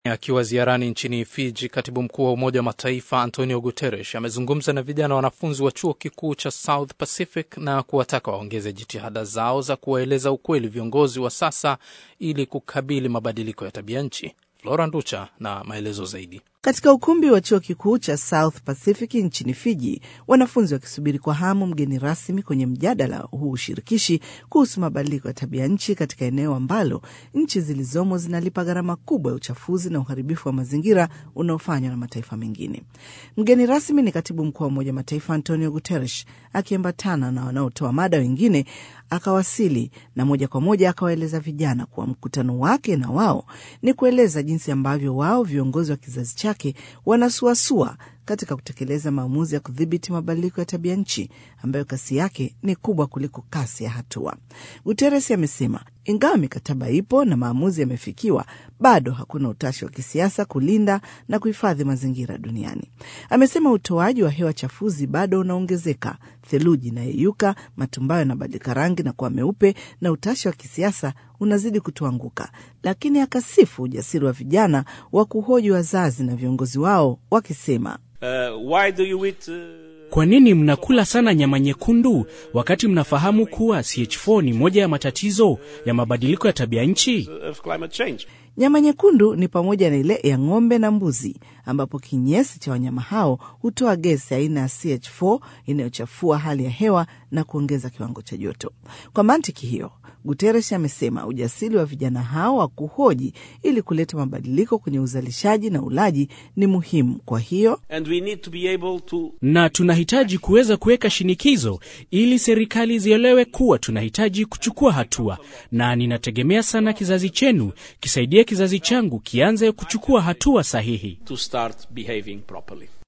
Akiwa ziarani nchini Fiji, katibu mkuu wa Umoja wa Mataifa Antonio Guterres amezungumza na vijana wanafunzi wa chuo kikuu cha South Pacific na kuwataka waongeze jitihada zao za kuwaeleza ukweli viongozi wa sasa ili kukabili mabadiliko ya tabia nchi. Flora Nducha na maelezo zaidi. Katika ukumbi wa chuo kikuu cha South Pacific nchini Fiji, wanafunzi wakisubiri kwa hamu mgeni rasmi kwenye mjadala huu shirikishi kuhusu mabadiliko ya tabia nchi katika eneo ambalo nchi zilizomo zinalipa gharama kubwa ya uchafuzi na uharibifu wa mazingira unaofanywa na mataifa mengine. Mgeni rasmi ni katibu mkuu wa Umoja wa Mataifa Antonio Guterres, akiambatana na wanaotoa mada wengine akawasili na moja kwa moja akawaeleza vijana kuwa mkutano wake na wao ni kueleza jinsi ambavyo wao viongozi wa kizazi chake wanasuasua katika kutekeleza maamuzi ya kudhibiti mabadiliko ya tabia nchi ambayo kasi yake ni kubwa kuliko kasi ya hatua. Guterres amesema ingawa mikataba ipo na maamuzi yamefikiwa, bado hakuna utashi wa kisiasa kulinda na kuhifadhi mazingira duniani. Amesema utoaji wa hewa chafuzi bado unaongezeka, theluji inayeyuka, matumbayo yanabadilika rangi na kuwa meupe, na utashi wa kisiasa unazidi kutuanguka. Lakini akasifu ujasiri wa vijana wa kuhoji wazazi na viongozi wao wakisema, Uh, why do you eat, uh... Kwa nini mnakula sana nyama nyekundu wakati mnafahamu kuwa CH4 ni moja ya matatizo ya mabadiliko ya tabia nchi? of climate change? Nyama nyekundu ni pamoja na ile ya ng'ombe na mbuzi, ambapo kinyesi cha wanyama hao hutoa gesi aina ya CH4 inayochafua hali ya hewa na kuongeza kiwango cha joto. Kwa mantiki hiyo, Guterres amesema ujasiri wa vijana hao wa kuhoji ili kuleta mabadiliko kwenye uzalishaji na ulaji ni muhimu. Kwa hiyo And we need to be able to Na tunahitaji kuweza kuweka shinikizo ili serikali zielewe kuwa tunahitaji kuchukua hatua, na ninategemea sana kizazi chenu kisaidie kizazi changu kianze kuchukua hatua sahihi. to start behaving properly.